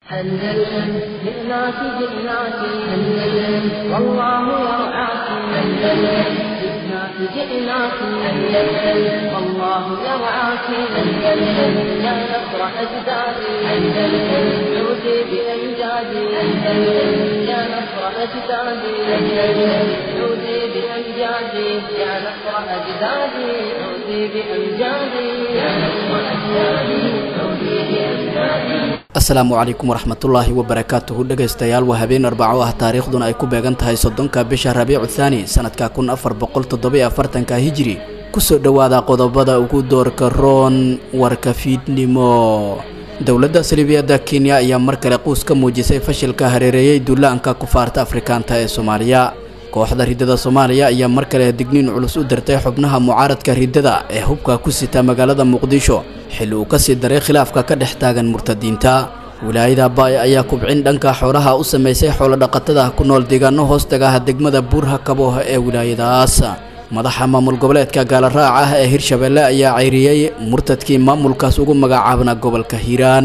أندلسن جئناك جئناك أندلسن والله يرعاك أندلسن جئناك جئناك أندلسن والله يرعاك أندلسن يا نصر أجدادي أندلسن عودي بأمجادي أندلسن يا نصر أجدادي أندلسن عودي بأمجادي يا نصر أجدادي عودي بأمجادي يا نصر أجدادي عودي بأمجادي asalaamu calaykum waraxmatullaahi wabarakaatuhu dhegaystayaal waa habeen arbaco ah taariikhduna ay ku beegan tahay soddonka bisha rabiicu thaani sanadka kun afar boqol toddobiyo afartanka hijiri kusoo dhowaada qodobada ugu doorka roon warka fiidnimo dowladda salibiyadda kenya ayaa mar kale quus ka muujisay fashilka hareereeyey duulaanka kufaarta afrikaanta ee soomaaliya kooxda riddada soomaaliya ayaa mar kale digniin culus u dirtay xubnaha mucaaradka riddada ee hubka ku sita magaalada muqdisho xilli uu kasii daray khilaafka ka dhex taagan murtadiinta wilaayada baay ayaa kubcin dhanka xoolaha u samaysay xoolodhaqatada ku nool deegaano hoostagaha degmada buurha kabooh ee wilaayadaas madaxa maamul goboleedka gaalaraac ah ee hirshabeelle ayaa cayriyey murtadkii maamulkaas ugu magacaabna gobolka hiiraan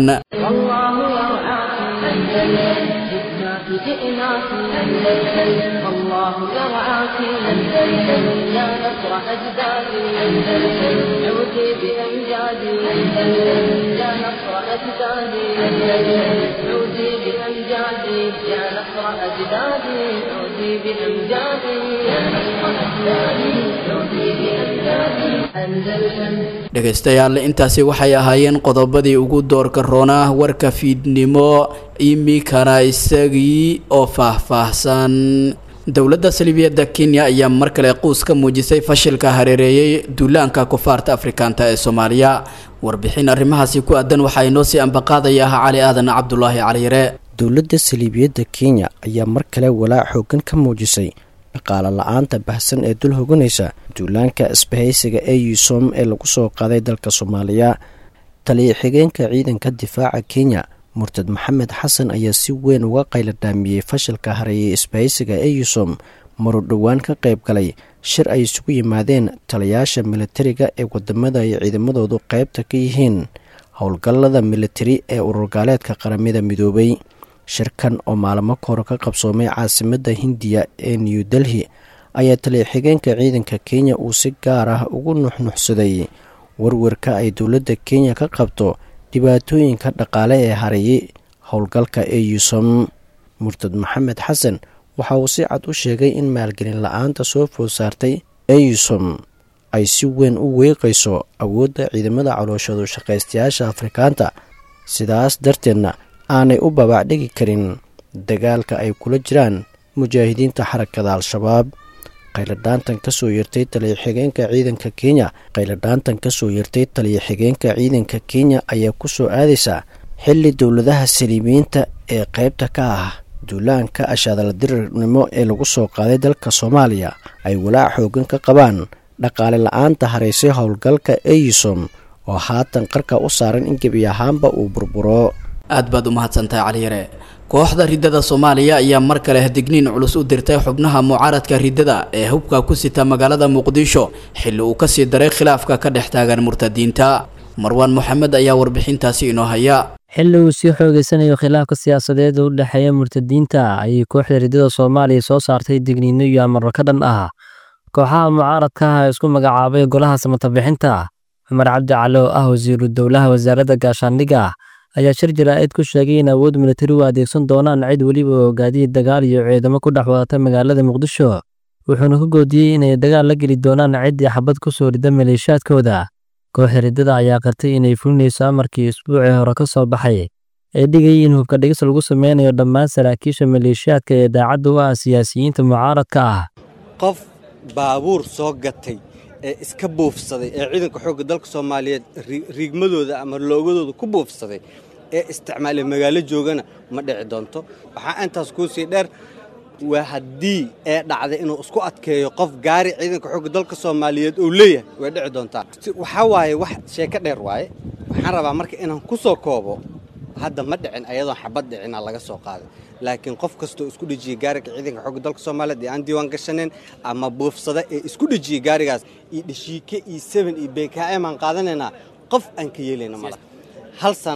جئناك أندلسن والله يرعاك أندلسن يا نصر أجدادي أندلسن عودي بأمجادي أندلسن يا نصر أجدادي أندلسن عودي بأمجادي يا نصر أجدادي عودي بأمجادي يا نصر أجدادي عودي بأمجادي أندلسن dhegaystayaal intaasi waxay ahaayeen qodobadii ugu doorka roonaa warka fiidnimo imikana isagii oo faahfaahsan dowladda salibiyadda kenya ayaa mar kale quus ka muujisay fashilka hareereeyey duulaanka kufaarta afrikaanta ee soomaaliya warbixin arrimahaasi ku aadan waxaa inoo sii ambaqaadaya ah cali aadan cabdulaahi caliyare dowladda saliibiyadda kenya ayaa mar kale walaac xoogan ka muujisay dhaqaale la-aanta bahsan ee dul hoganaysa duulaanka isbahaysiga ee yusom ee lagu soo qaaday dalka soomaaliya taliya xigeenka ciidanka difaaca kenya murtad maxamed xasan ayaa si weyn uga qayla dhaamiyey fashilka hareeyay isbahaysiga ee yusom maruu dhowaan ka qayb galay shir ay isugu yimaadeen taliyaasha militariga ee wadamada ay ciidamadoodu qaybta ka yihiin howlgallada militari ee ururgaaleedka qaramada midoobay shirkan oo maalmo kahor ka qabsoomay caasimadda hindiya ee new delhi ayaa taliya xigeenka ciidanka kenya uu si gaar ah ugu nuxnuxsaday warwarka ay dowladda kenya ka qabto dhibaatooyinka dhaqaale ee hareeyay howlgalka ee yusom murtad maxamed xasan waxa uu si cad u sheegay in maalgelin la-aanta soo food saartay ee yusom ay si weyn u weeqayso awoodda ciidamada calooshadu shaqaystayaasha afrikaanta sidaas darteedna aanay u babaacdhigi karin dagaalka ay kula jiraan mujaahidiinta xarakada al-shabaab qayladhaantan kasoo yartay taliya xigeenka ciidanka kenya qayladhaantan kasoo yartay taliya xigeenka ciidanka kenya ayaa kusoo aadaysa xilli dowladaha saliibiyiinta ee qaybta ka ah duulaanka ashaadaladirirnimo ee lagu soo qaaday dalka soomaaliya ay walaac xoogan ka qabaan dhaqaale la-aanta haraysay howlgalka eysom oo haatan qarka u saaran in gebi ahaanba uu burburo aad baad u mahadsantahay caliyare kooxda riddada soomaaliya ayaa mar kale digniin culus u dirtay xubnaha mucaaradka riddada ee hubka ku sita magaalada muqdisho xilli uu kasii daray khilaafka ka dhex taagan murtadiinta marwaan moxamed ayaa warbixintaasi inoo haya xilli uu sii xoogeysanayo khilaafka siyaasadeed u dhexeeya murtadiinta ayay kooxda riddada soomaaliya soo saartay digniino iyo amarro ka dhan ah kooxaha mucaaradka ah ee isku magacaabay golaha samatabixinta cumar cabdi cali oo ah wasiiru dowlaha wasaaradda gaashaandhigga ayaa shir jaraa'id ku sheegay in awood militari u adeegsan doonaan cid weliba oo gaadiid dagaal iyo ciidamo ku dhex wadata magaalada muqdisho wuxuuna ku goodiyey inay dagaal la geli doonaan ciddii xabad ku soo rida maleeshiyaadkooda kooxda riddada ayaa qartay inay fulinayso amarkii isbuucii hore ka soo baxay ee dhigayay in hubka dhigis lagu sameynayo dhammaan saraakiisha maleeshiyaadka ee daacadda u ah siyaasiyiinta mucaaradka ah qof baabuur soo gatay ee iska buufsaday ee ciidanka xoogga dalka soomaaliyeed riigmadooda ama loogadooda ku buufsaday ee isticmaalay magaalo joogana ma dhici doonto waxaa intaas kuu sii dheer waa haddii ee dhacday inuu isku adkeeyo qof gaari ciidanka xoogga dalka soomaaliyeed uu leeyahay way dhici doontaa waxaa waaye wax sheeko dheer waaye waxaan rabaa marka inaan ku soo koobo hadda ma dhicin ayadoon xabad dhicina laga soo qaaday laakiin qof kastoo isku dhejiyey gaariga ciidanka xoogga dalka soomaaliyeed ee aan diiwaan gashaneyn ama buufsada ee isku dhejiyey gaarigaas iyo dheshiike iyo seben iyo beekaaem aan qaadanaynaa qof aan ka yeelayna mala hal sano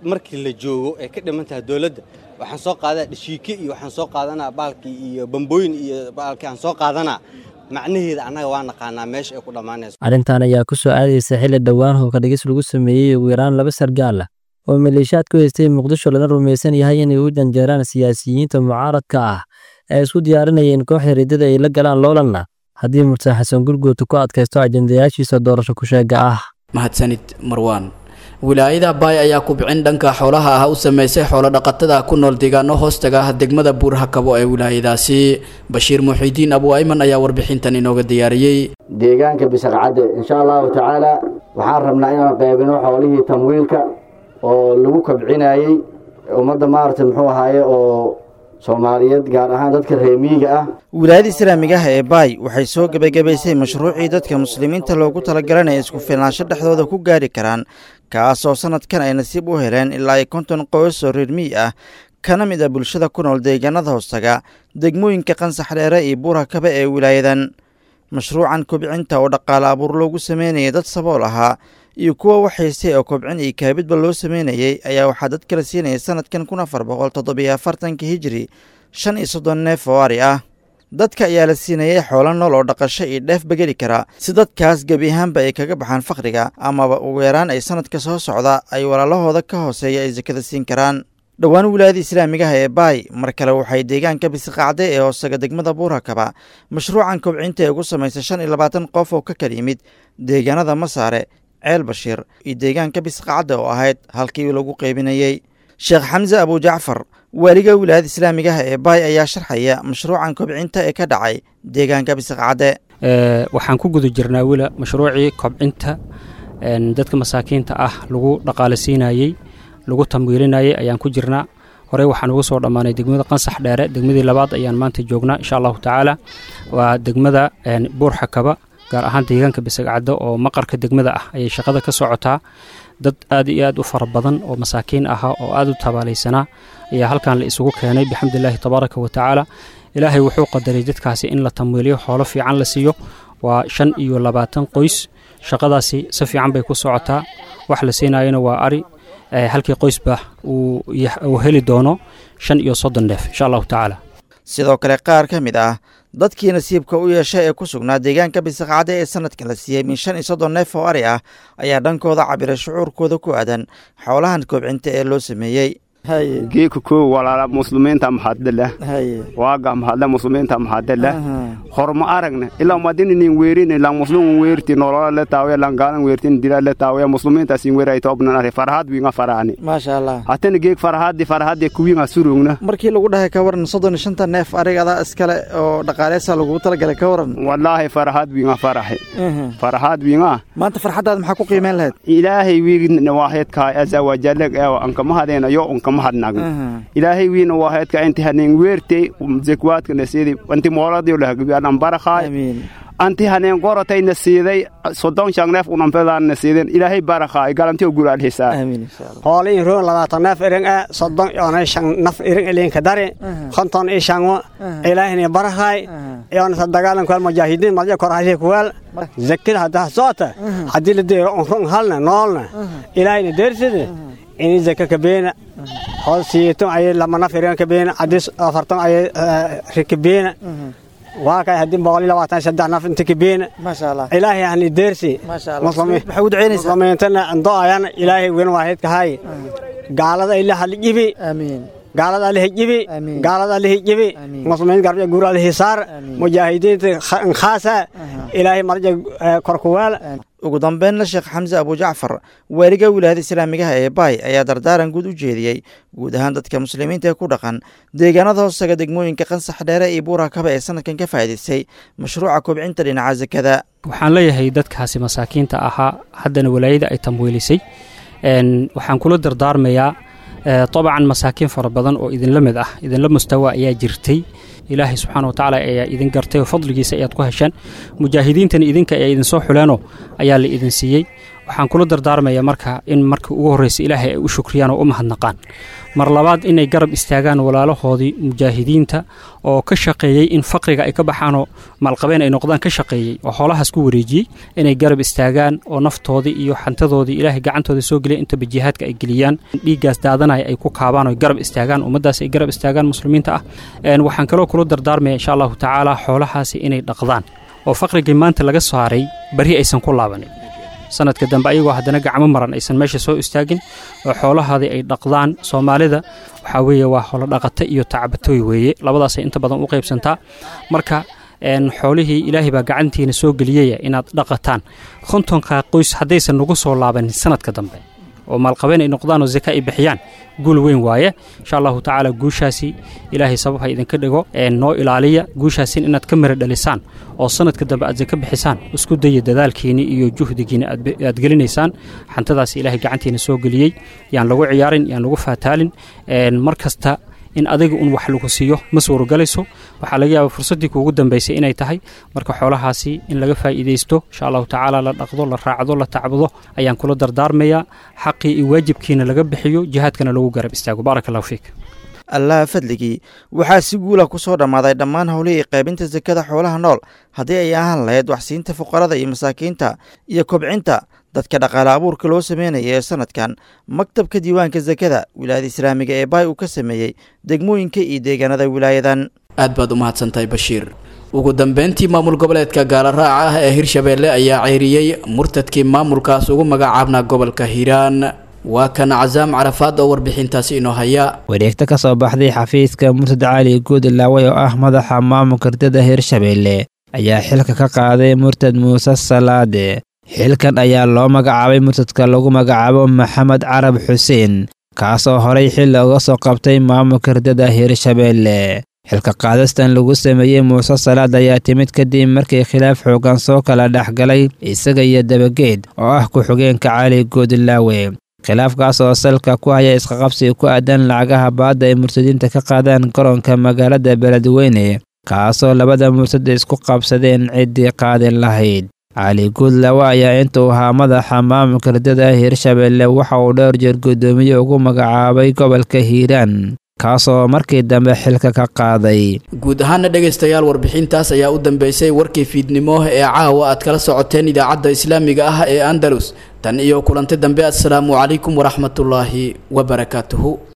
markii la joogo ee ka dhiman tahay dowladda waxaan soo qaadanaa dhashiike iyo waxaan soo qaadanaa baalkii iyo bambooyin iyo baalkii aan soo qaadanaa macnaheeda annaga waa naqaanaa meesha ay ku dhammaanayso arrintan ayaa ku soo aadaysa xilli dhowaan howlka dhigis lagu sameeyey ugu yaraan laba sargaal ah oo maleeshiyaad ku haystay muqdisho lana rumaysan yahay inay u janjeeraan siyaasiyiinta mucaaradka ah ee isku diyaarinayeen kooxda riddada ay la galaan loolanna haddii murtane xasan gurguuta ku adkaysto ajendayaashiisa doorasho ku-sheega ah mahadsanid marwaan wilaayada baay ayaa kubcin dhanka xoolaha ah u sameysay xoolodhaqatada ku nool deegaano hoostaga ah degmada buurhakabo ee wilaayadaasi bashiir muxiidiin abu ayman ayaa warbixintan inooga diyaariyey deegaanka bisaqcadde insha allahu tacaala waxaan rabnaa inaan qaybino xoolihii tamwiilka oo lagu kabcinayey ummadda maaragtay muxuu ahaaye oo soomaaliyeed gaar ahaan dadka reemiyiga ah wilaayada islaamigaha ee baay waxay soo gebagabaysay mashruucii dadka muslimiinta loogu talagalay isku filnaansho dhexdooda ku gaari karaan kaasoo sannadkan ay nasiib u heleen ilaa ay konton qoys oo reer miyi ah kana mid a bulshada ku nool deegaanada hoostaga degmooyinka qansax dheere iyo buurhakaba ee wilaayadan mashruucan kobcinta oo dhaqaale abuur loogu sameynayay dad sabool ahaa iyo kuwa waxhaystay oo kobcin iyo kaabidba loo sameynayey ayaa waxaa dad kala siinayay sannadkan kun afar boqol toddobiyo afartanka hijiri shan iyo soddon neef oo ari ah dadka ayaa la siinayay xoolo nool oo dhaqasho iyo dheefba geli kara si dadkaas gebi ahaanba ay kaga baxaan fakhriga amaba ugu yaraan ay sannadka soo socda ay walaalahooda ka hooseeya ay sakada siin karaan dhowaan wilaayada islaamigaha ee baay mar kale waxay deegaanka bisiqacde ee hoosaga degmada buurhakaba mashruucan kobcinta ee ugu samaysay shan iyo labaatan qof oo ka kala yimid deegaanada masaare ceel bashiir iyo deegaanka bisqacadda oo ahayd halkii lagu qaybinayey sheekh xamse abujacfar waaliga wilaayada islaamigaha ee baay ayaa sharxaya mashruucan kobcinta ee ka dhacay deegaanka bisqacadde waxaan ku guda jirnaa wila mashruucii kobcinta dadka masaakiinta ah lagu dhaqaalasiinayey lagu tamwiilinayay ayaan ku jirnaa horey waxaan ugu soo dhammaanay degmada qansax dheere degmadii labaad ayaan maanta joognaa insha allahu tacaala waa degmada buurxakaba gaar ahaan deegaanka bisagcaddo oo maqarka degmada ah ayay shaqada ka socotaa dad aad iyo aad u fara badan oo masaakiin ahaa oo aad u tabaalaysanaa ayaa halkan la isugu keenay bixamdulilaahi tabaaraka wa tacaala ilaahay wuxuu qadaray dadkaasi in la tamwiiliyo xoolo fiican la siiyo waa shan iyo labaatan qoys shaqadaasi si fiican bay ku socotaa wax la siinayona waa ari halkii qoysba uu heli doono shan iyo soddon neef insha allahu tacaala sidoo kale qaar ka mid ah dadkii nasiibka u yeeshay ee ku sugnaa deegaanka bisaqcadde ee sanadkan la siiyey min shan iyo soddon neef oo ari ah ayaa dhankooda cabiray shucuurkooda ku aadan xoolahan koobcinta ee loo sameeyey geeka koo walaala muslimiinta maxadala waaga maxadla muslimiinta maxadala horma aragna ilaa madininin weerin ilaa muslimin weerti nolola la taawe lan gaalan weertin dila la taawe muslimiinta sin weeray toobnan ari farahad winga faraani maasha allah hatana geek farahadi farahadi kuwinga surugna markii lagu dhahay ka waran soddon iyo shanta neef arigadaa iskale oo dhaqaaleysa lagugu talagalay ka waran wallaahi farahad winga faraxe farahad winga maanta farxaddaada maxaa ku qiimeyn lahayd ilaahay wiigna waaheedkaa aza wajalag eewa ankamahadeena yo unka ilaahay wiina waaheedka inti haneen weertey zekwaadka nasiidi anti mooladiyo lahagbiyanan barakhaay anti haneen gorotay nasiiday soddon shan neef unanfedaan nasiiden ilaahay barakhaay galantiyo guraan hisaa hoole in roon labaatan neef iring e soddon yoonay shan naf iring ilinka dari konton i shanwo ilaahini barakhaay yoonasa dagaalan kuwal mujaahidiin madya korhashe kuwal zakida haddaa soota haddii la deero unrun halna noolna ilaahayna deerside ini zaka kabeena hool siyeeton ayay lama naf irin kabeena haddii afarton ayay rikabeena waa kay haddii boqol iyo labaatan saddex naf inta kabeena ilaahay ahni deersi muslimiintana ando ayan ilaahay wen waahidka hay gaalada ila halijibi gaalada alihijibi gaalada alihijibi muslimiin garbiya guur alihisaar mujaahidiinta khaasa ilaahay marja korkuwaal ugu dambeynna sheekh xamse abujacfar waaliga wilaayada islaamigaha ee baay ayaa dardaaran guud u jeediyey guud ahaan dadka muslimiinta ee ku dhaqan deegaanada hoostaga degmooyinka qansax dheere iyo buurakaba ee sanadkan ka faa'idaystay mashruuca kobcinta dhinaca sakada waxaan leeyahay dadkaasi masaakiinta ahaa haddana walaayada ay tamwiilisay waxaan kula dardaarmayaa dabcan masaakiin fara badan oo idinla mid ah idinla mustawa ayaa jirtay ilaahay subxaana watacaala ayaa idin gartay oo fadligiisa ayaad ku hesheen mujaahidiintana idinka ee idinsoo xuleenoo ayaa la idin siiyey waxaan kula dardaarmayaa marka in marka ugu horreysa ilaahay ay u shukriyaan oo u mahadnaqaan mar labaad inay garab istaagaan walaalahoodii mujaahidiinta oo ka shaqeeyey in faqriga ay ka baxaanoo maalqabeen ay noqdaan ka shaqeeyey oo xoolahaas ku wareejiyey inay garab istaagaan oo naftoodii iyo xantadoodii ilaahay gacantooda soo geliya intaba jihaadka ay geliyaan dhiiggaas daadanaya ay ku kaabaan oo garab istaagaan ummaddaas ay garab istaagaan muslimiinta ah waxaan kaloo kula dardaarmaya insha allahu tacaala xoolahaasi inay dhaqdaan oo faqrigii maanta laga saaray bari aysan ku laabanin sanadka dambe ayagoo haddana gacmo maran aysan meesha soo istaagin oo xoolahaadii ay dhaqdaan soomaalida waxaa weeye waa holodhaqata iyo tacbatooy weeye labadaasay inta badan u qaybsantaa marka xoolihii ilaahay baa gacantiina soo geliyaya inaad dhaqataan kontonka qoys haddaysan nagu soo laabanin sanadka dambe oo maalqabeen ay noqdaan oo zaka ay bixiyaan guul weyn waaye insha allahu tacaala guushaasi ilaahay sabab ha idinka dhigo noo ilaaliya guushaasin inaad ka mira dhalisaan oo sanadka dambe aad zaka bixisaan isku daya dadaalkiini iyo juhdigiina aad gelinaysaan xantadaasi ilaahay gacantiina soo geliyey yaan lagu ciyaarin yaan lagu faataalin mar kasta in adiga un wax lagu siiyo ma suurogalayso waxaa laga yaaba fursaddii kuugu dambaysay inay tahay marka xoolahaasi in laga faa'iidaysto insha allahu tacaala la dhaqdo la raacdo la tacbudo ayaan kula dardaarmayaa xaqii iyo waajibkiina laga bixiyo jihaadkana lagu garab istaago baaraka allahu fiik allaha fadligii waxaa si guula ku soo dhammaaday dhammaan howlihii qaybinta sakada xoolaha nool haddii ay ahaan lahayd waxsiinta fuqarada iyo masaakiinta iyo kobcinta dadka dhaqaale abuurka loo sameynaya ee sanadkan maktabka diiwaanka sakada wilaayada islaamiga ee baay uu ka sameeyey degmooyinka iyo deegaanada wilaayadan aad baad u mahadsantahay bashiir ugu dambeyntii maamul goboleedka gaalaraaca ah ee hirshabeelle ayaa ceyriyey murtadkii maamulkaas ugu magacaabnaa gobolka hiiraan waa kan casaam carafaad oo warbixintaasi inoo haya wareegto ka soo baxday xafiiska murtad cali guud laaway oo ah madaxa maamulka ardada hirshabeelle ayaa xilka ka qaaday murtad muuse salaade xilkan ayaa loo magacaabay murtadka lagu magacaabo maxamed carab xuseen kaasoo horay xilli uga soo qabtay maamulka ardada hirshabeelle xilka qaadastan lagu sameeyey muuse salaad ayaa timid kadib markii khilaaf xoogan soo kala dhex galay isaga iyo dabageed oo ah ku-xigeenka cali guudlaawe khilaafkaas oo salka ku haya isqaqabsi ku aadan lacagaha baadda ay murtadiinta ka qaadaan garoonka magaalada beledweyne kaasoo labada murtad isku qabsadeen ciddii qaadi lahayd cali guudlaawe ayaa intuu ahaa madaxa maamulka ardada hirshabeelle waxa uu dhowr jeer guddoomiye ugu magacaabay gobolka hiiraan kaasoo markii dambe xilka ka qaaday guud ahaana dhegaystayaal warbixintaas ayaa u dambeysay warkii fiidnimo ee caawa aad kala socoteen idaacadda islaamiga ah ee andalus tan iyo kulanti dambe assalaamu calaykum waraxmatullaahi wabarakaatuhu